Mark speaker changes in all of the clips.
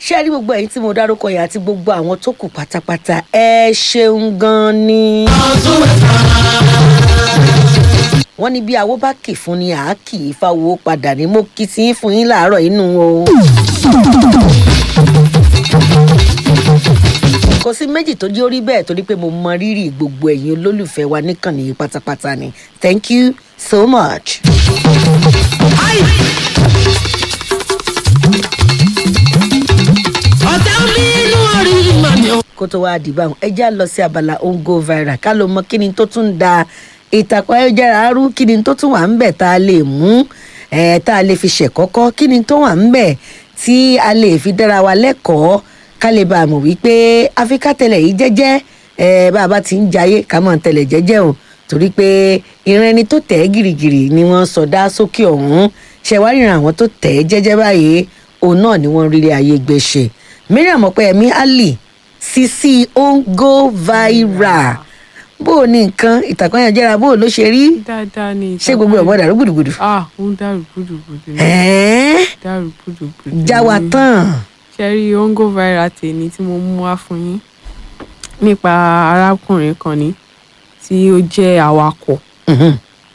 Speaker 1: ṣé ẹ rí gbogbo ẹ̀yin tí mo dárúkọ yẹn àti gbogbo àwọn tó kù pátápátá ẹ ṣeun gan ni. wọ́n ní bí awó bá kì fún ni àá kì í fáwọ́ padà ní mo kì í sí fún yín láàárọ̀ inú o. kò sí méjì tó jẹ́ orí bẹ́ẹ̀ torí pé mo mọ rírì gbogbo ẹ̀yin olólùfẹ́ wa níkànnì yìí pátápátá ni thank you so much.
Speaker 2: ọ̀tá mi inú orí mọ̀ ni o.
Speaker 1: kó tó wáá dìbò àwọn ẹja lọ sí abala ongo viral ká ló mọ kí ni tó tún da ìtàkùn ayélujára rú kí ni tó tún wà ń bẹ̀ tá a lè mú ẹ̀ tá a lè fi ṣẹ̀kọ́kọ́ kí ni tó wà ń bẹ̀ tí a lè fi dára wa lẹ́kọ̀ọ́ ká lè bá a mọ̀ wípé áfíríkà tẹ̀lẹ̀ yìí jẹ́jẹ́ ẹ̀ bá a bá ti ń jayé ká mọ̀ tẹ̀lẹ̀ jẹ́jẹ́ o torí pé ìran ẹni tó tẹ̀ ẹ́ gìrìgìrì ni wọ́n sọdá sókè ọ̀hún ṣẹ̀wárìràn àwọn tó tẹ̀ ẹ́ jẹ́jẹ́ báyìí òun náà ni wọ́n rírí ayé gbé ṣe mariam ọpẹyẹmí ali sisi ongo viral bó o ní nǹkan ìtàkùn ayélujára bó o ló ṣe rí
Speaker 3: dáadáa ni
Speaker 1: ṣé gbogbo ọmọ dàrú gbùdùgbùdù.
Speaker 3: ah ó ń dàrú gbùdùgbùdù ni
Speaker 1: ẹ̀ẹ́n
Speaker 3: dàrú gbùdùgbùdù
Speaker 1: já wa
Speaker 3: ni.
Speaker 1: tán.
Speaker 3: ṣe rí ongo viral tèmi tí mo mú wá fún yín nípa arákùnrin kan ni tí ó jẹ́ awakọ̀
Speaker 1: Mhm.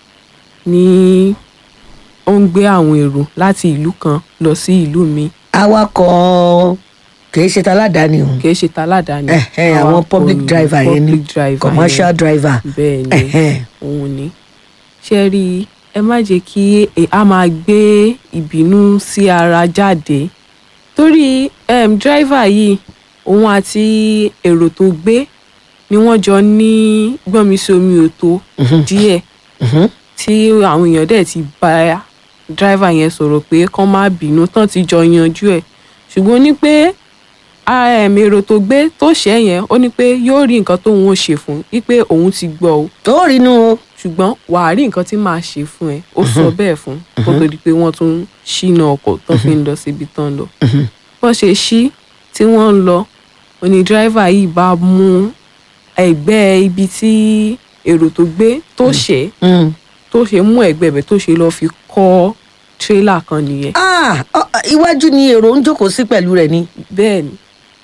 Speaker 3: ní ó ń gbé àwọn èrò láti ìlú kan lọ sí ìlú míì
Speaker 1: awakọ̀ kìí ṣe taládàáni o
Speaker 3: kì í ṣe taládàáni
Speaker 1: Ẹ̀hẹ́n, àwọn
Speaker 3: awakọ̀
Speaker 1: public
Speaker 3: ni,
Speaker 1: driver yẹn ni
Speaker 3: public driver
Speaker 1: commercial
Speaker 3: yẹn.
Speaker 1: driver.
Speaker 3: bẹ́ẹ̀ ni
Speaker 1: Ẹ̀hẹ́n.
Speaker 3: òun ni ṣe rí i ẹ má jẹ́ kí e- a máa gbé ìbínú sí ara jáde torí um, driver yìí òun àti èrò tó gbé ni wọ́n jọ ní gbọ́nmisí-omi òtó díẹ̀
Speaker 1: Mhm.
Speaker 3: tí àwọn èèyàn dẹ̀ ti bá driver yẹn sọ̀rọ̀ pé kán má bínú tán ti jọ yanjú ẹ̀ ṣùgbọ́n ó ní pé um, èrò tó gbé tó ṣẹ́ yẹn ó ní pé yóò rí nǹkan tóun ó ṣe fún un wípé òun ti gbọ́ o
Speaker 1: tó rí inú o.
Speaker 3: ṣùgbọ́n wàá rí nǹkan tí màá ṣe fún ẹ ó sọ bẹ́ẹ̀ fún kó tó di pé wọ́n tún ṣínà ọkọ̀ tó fi ń lọ síbi tán lọ bọ́n ṣe ṣí tí wọ́n ń lọ òní dírẹ́fà yìí bá mú ẹ̀gbẹ́ ibi tí èrò tó gbé tó ṣẹ́
Speaker 1: Mm.
Speaker 3: tó ṣe mú ẹ̀gbẹ́ ibẹ̀ tó ṣe lọ́ọ́ fi kọ́ tírélà kan nìyẹn
Speaker 1: Ah, ọ- ọ, iwájú ni èrò ń jókòó sí pẹ̀lú rẹ̀ ni.
Speaker 3: bẹ́ẹ̀ ni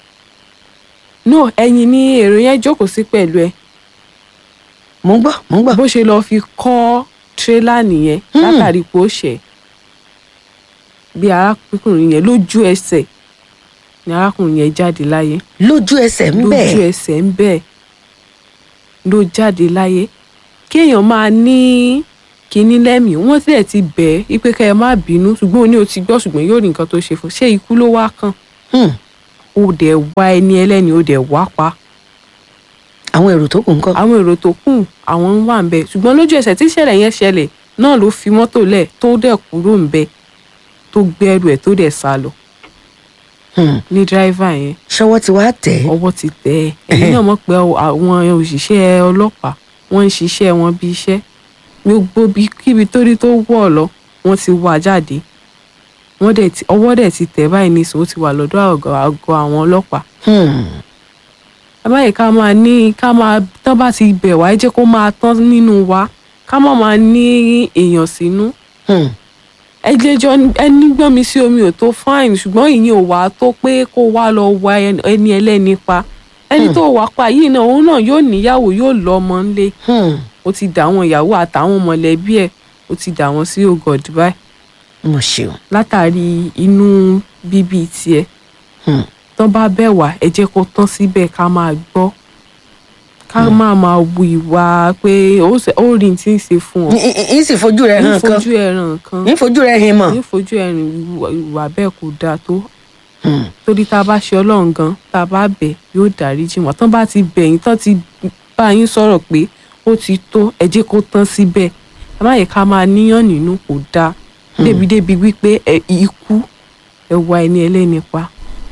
Speaker 3: no ẹ̀yìn ni èrò yẹn jókòó sí pẹ̀lú ẹ
Speaker 1: mò ń gbọ́ mò ń gbọ́.
Speaker 3: bó ṣe lọ́ọ́ fi kọ́ tírélà nìyẹn
Speaker 1: Hmm.
Speaker 3: látàrí pé ó ṣẹ̀ bí arákùnrin yẹn lójú ẹsẹ̀ ni arákùnrin yẹn jáde láyé
Speaker 1: lójú ẹsẹ̀ ń
Speaker 3: lójú
Speaker 1: bẹ̀.
Speaker 3: ẹsẹ̀ ń bẹ̀ ló jáde láyé kéèyàn máa ní kinní lẹ́mìí wọ́n tilẹ̀ ti bẹ̀ ẹ́ wípé kẹ́ ẹ má bínú ṣùgbọ́n ó ní o ti gbọ́ ṣùgbọ́n yóò rí nǹkan tó ṣe fún un. ṣé ikú ló wá kàn
Speaker 1: Hmm.
Speaker 3: ó dẹ̀ wá ẹni ẹlẹ́ni ó dẹ̀ wá pa
Speaker 1: àwọn èrò tó kù ń kọ́.
Speaker 3: àwọn èrò tó kù àwọn ń wà ń bẹ ṣùgbọ́n lójú ẹsẹ̀ tí ìṣẹ̀lẹ̀ yẹn ṣẹlẹ̀ náà ló fi mọ́tò lẹ̀ tó dẹ̀ kúrò ń bẹ tó gbẹ́rù ẹ̀ tó dẹ̀ sá lọ
Speaker 1: Hmm.
Speaker 3: ní dírẹ́fà yẹn
Speaker 1: ṣọwọ́ ti wá tẹ̀ ẹ́.
Speaker 3: ọwọ́ ti tẹ̀ ẹ́ ẹ̀yin náà mọ̀ pé àwọn òṣìṣẹ́ ọlọ́pàá wọ́n ń ṣiṣẹ́ wọn bí iṣẹ́ gbogbo bí kíbi torí tó wọ̀ lọ wọ́n ti wá jáde wọ́n dẹ̀ ti ọwọ́ dẹ̀ ti tẹ̀ báyìí nísìnyí ó ti wà lọ́dọ̀ àgọ́ àgọ́ àwọn ọlọ́pàá
Speaker 1: Hmm.
Speaker 3: báyìí ká máa ní ká máa tán bá ti bẹ̀ wá ẹ jẹ́ kó máa tán nínú wa ká má máa ní èèyàn sínú
Speaker 1: Hmm.
Speaker 3: ẹ jẹjọ ẹni gbọ́n mi sí omi ò tó fáìn ṣùgbọ́n ìyẹn ò wá tó pé kó wá lọ wá ẹni ẹlẹ́ni pa ẹni tó wà pa yìí náà òun náà yóò níyàwó yóò lọ ọmọ ńlé
Speaker 1: Hmm.
Speaker 3: ó ti dà àwọn ìyàwó àtàwọn mọ̀lẹ́bí ẹ̀ ó ti dà wọ́n sí ògọ̀dì báyìí
Speaker 1: mo ṣeun.
Speaker 3: látàrí inú bíbí tiẹ̀
Speaker 1: Hmm.
Speaker 3: tán bá bẹ̀ wá ẹ jẹ́ kó tán síbẹ̀ ká máa gbọ́ ká máa máa wu ìwà pé ó ṣe- ó rí n tí ń ṣe fún ọ
Speaker 1: n sì fojú rẹ̀
Speaker 3: ní
Speaker 1: hàn kan
Speaker 3: fojú ẹran kan
Speaker 1: n fojú rẹ̀ hin mọ̀.
Speaker 3: ní fojú ẹrin ìwà- ìwà bẹ́ẹ̀ kò dáa tó
Speaker 1: Hmm.
Speaker 3: torí tá a bá ṣe ọlọ́run gan tá a bá bẹ̀ yóò dáríjì wọ́n tán bá ti bẹ̀ yín tán ti bá yín sọ̀rọ̀ pé ó ti tó ẹ jẹ́ kó tán síbẹ̀ ẹ má yẹ ká máa níyàn nínú kò dáa débi-débi wípé ẹ ikú ẹ wá ẹni ẹlẹ́ni pa.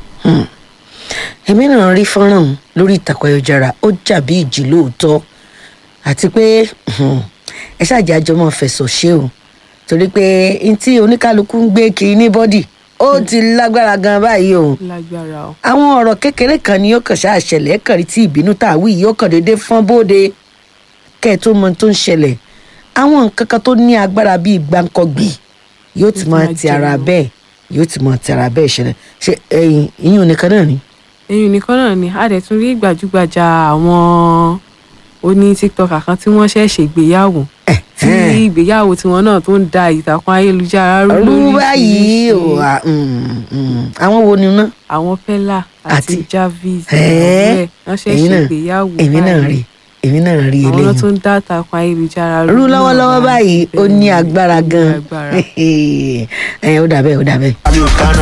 Speaker 1: èmi náà rí fọ́nrán ọ̀hún lórí ìtàkùn ayélujára ó jà bí ìjì lóòótọ́ àti pé hmm, ẹ ṣáàjì àjọmọ́ fẹ̀sọ̀ ṣe o torí pé n tí oníkálukú ń gbé kiri ní bọ́dì ó ti lágbára gan báyìí o
Speaker 3: lágbára o.
Speaker 1: àwọn ọ̀rọ̀ kékeré kan ni yóò kàn ṣáà ṣẹlẹ̀ kàn rí tí ìbínú tá a wí yìí yóò kàn déédéé fọ́n bóde kẹ́ ẹ̀ tó mọ ohun tó ń ṣẹlẹ̀ àwọn nǹkan kan tó ní agbára bíi gbáǹkọ́gbì yóò ti
Speaker 3: Yóò ti
Speaker 1: máa
Speaker 3: máa
Speaker 1: ti ara
Speaker 3: jẹun.
Speaker 1: bẹ́ẹ̀ yóò ti mọ tẹ̀ra bẹ́ẹ̀ ṣẹlẹ̀ ṣe ẹyin ìyún nìkan náà ni.
Speaker 3: èyí nìkan náà ni a dẹ̀ tún rí gbajúgbajà àwọn oní tiktok kan tí wọ́n ṣẹ̀ ṣègbéyàwó tí ìgbéyàwó tiwọn náà tó ń da ìtàkùn ayélujára rú
Speaker 1: rú báyìí o
Speaker 3: lóríṣiríṣi.
Speaker 1: à, mm, mm. àwọn wo ni ná
Speaker 3: àwọn pella àti
Speaker 1: Àti-
Speaker 3: Jarvis
Speaker 1: Ẹ̀ẹ́,
Speaker 3: wọ́n ṣẹ̀
Speaker 1: ẹ̀yin náà
Speaker 3: ṣègbéyàwó
Speaker 1: èmi náà rí èmi náà rí
Speaker 3: àwọn náà
Speaker 1: eléyìí
Speaker 3: tó ń dá ìtàkùn ayélujára
Speaker 1: rú
Speaker 3: náà
Speaker 1: lọ́wọ́lọ́wọ́ báyìí ó ní
Speaker 3: bẹ́ẹ̀ ni,
Speaker 1: agbára
Speaker 3: ó ní
Speaker 1: gan
Speaker 3: agbára.
Speaker 1: ẹ ó dà bẹ́ẹ̀ ó dà bẹ́ẹ̀.